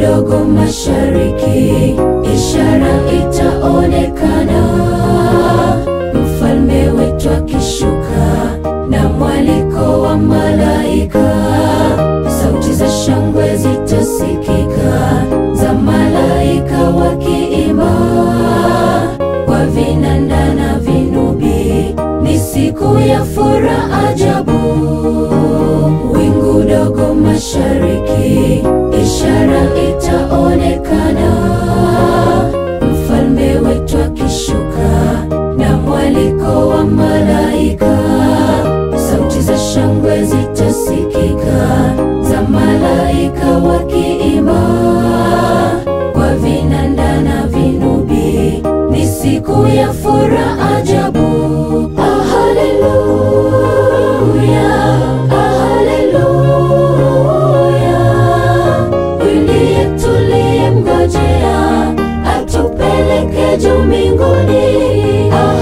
dogo mashariki, ishara itaonekana, mfalme wetu akishuka na mwaliko wa malaika, sauti za shangwe zitasikika za malaika wakiimba kwa vinanda na vinubi, ni siku ya furaha ajabu. Wingu dogo mashariki, ishara itaonekana, mfalme wetu akishuka na mwaliko wa malaika, sauti za shangwe zitasikika za malaika wakiimba kwa vinanda na vinubi, ni siku ya furaha ajabu. Ah, haleluya, ah, haleluya. Huyu ndiye tuliyemngojea atupeleke juu mbinguni. Ah,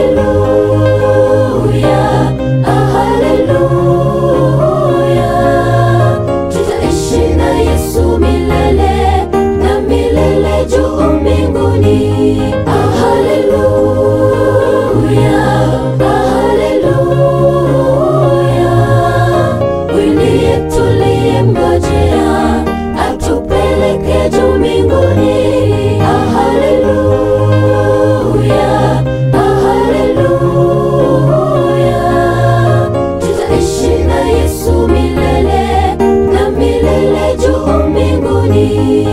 haleluya, ah, haleluya. Tutaishi na Yesu milele na milele juu mbinguni. Ah, haleluya, ah, haleluya. Huyu ndiye tuliyemngojea atupeleke juu mbinguni. Ah, haleluya, ah, haleluya. Tutaishi na Yesu milele na milele juu mbinguni.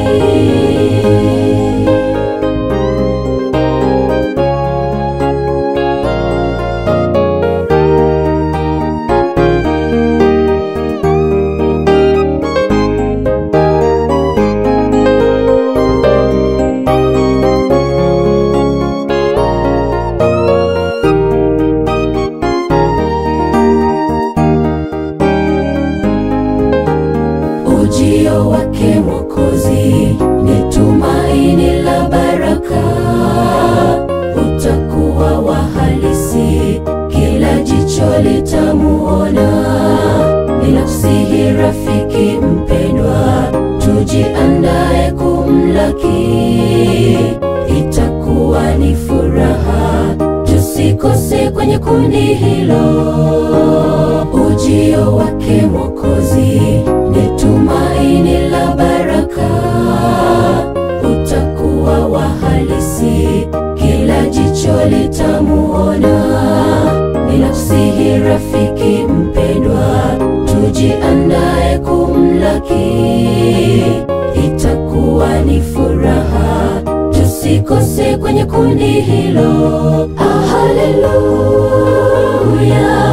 Ujio wake Mwokozi ni tumaini la baraka, utakuwa wa halisi, kila jicho litamuona. Ninakusihi rafiki mpendwa, tujiandae kumlaki, itakuwa ni furaha, tusikose kwenye kundi hilo. Ujio wake Mwokozi ni tumaini la baraka, utakuwa wa halisi, kila jicho litamuona. Ninakusihi rafiki mpendwa, tujiandae kumlaki, itakuwa ni furaha, tusikose kwenye kundi hilo. Ah, haleluya